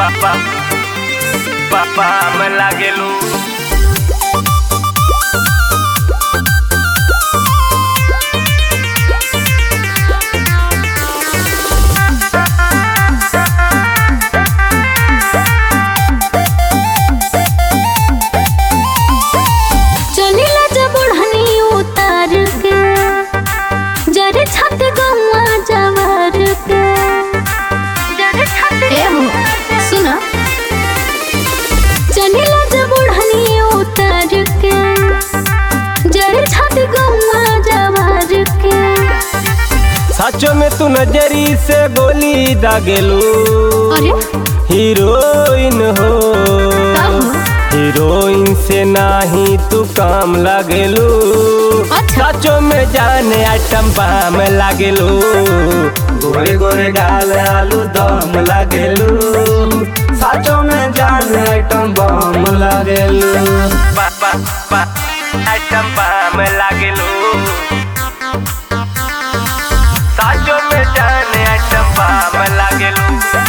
Papa, papa me लागेलू चलिला जब ओढ़नी उतार के जरे छत गौआ जवार के जरे छत ए हो सुना चलिला जब ओढ़नी उतार के जरे छत गौआ जवार के सचो में तू नजरी से गोली दागेलू अरे हीरोइन हो का हो हीरोइन से नाही तू काम लागेलू अच्छा। सचो में जाने आइटम बाम लागेलू गोरे गोरे गाल आलू दम लागेलू सचो में जाने आइटम बम लागेलू बाबा बा आइटम बाम लागेलू सचो में जाने आइटम बाम लागेलू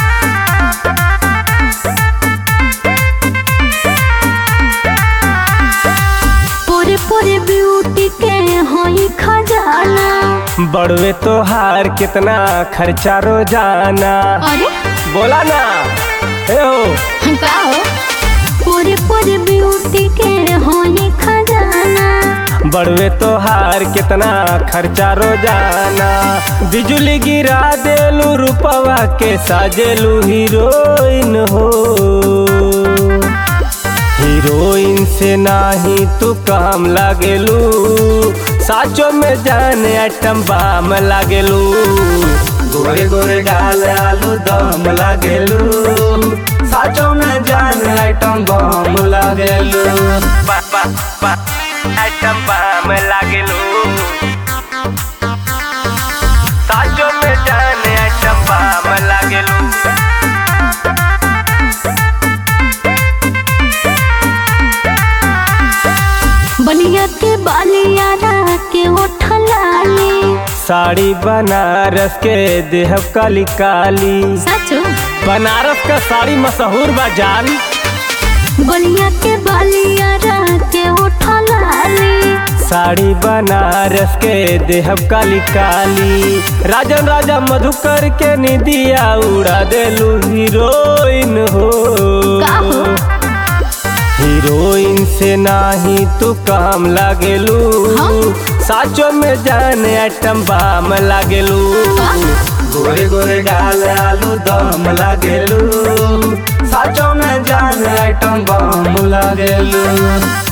पूरे पूरे ब्यूटी के होई खजाना बड़वे तोहार कितना खर्चा रोजाना अरे बोला ना ए हो का हो पूरे पूरे ब्यूटी के होई खजाना बड़वे तोहार कितना खर्चा रोजाना बिजली गिरा देलू रूपवा के साजेलू हीरोइन हो हीरोइन से नाही तू काम लागेलू साचो में जाने आइटम बाम लागेलू गोरे गोरे गाल आलू दम लागेलू साचो में जाने आइटम बम लागेलू बाबा बा आइटम बम लागेलू साचो में जाने आइटम बम लागेलू बलिया के बालिया के उठलाले साड़ी बनारस के देहब काली काली सचो बनारस का साड़ी मशहूर बाजार बलिया के बालिया के उठलाले साड़ी बनारस के देहब काली काली राजन राजा मधुकर के निदिया उड़ा देलू हीरोइन हो का हो हीरोइन से नाही तू काम लागेलू हाँ। साचो में जाने आइटम बाम लागेलू गोरे गोरे गाल आलू दम लागेलू साचो में जाने आइटम बम लागेलू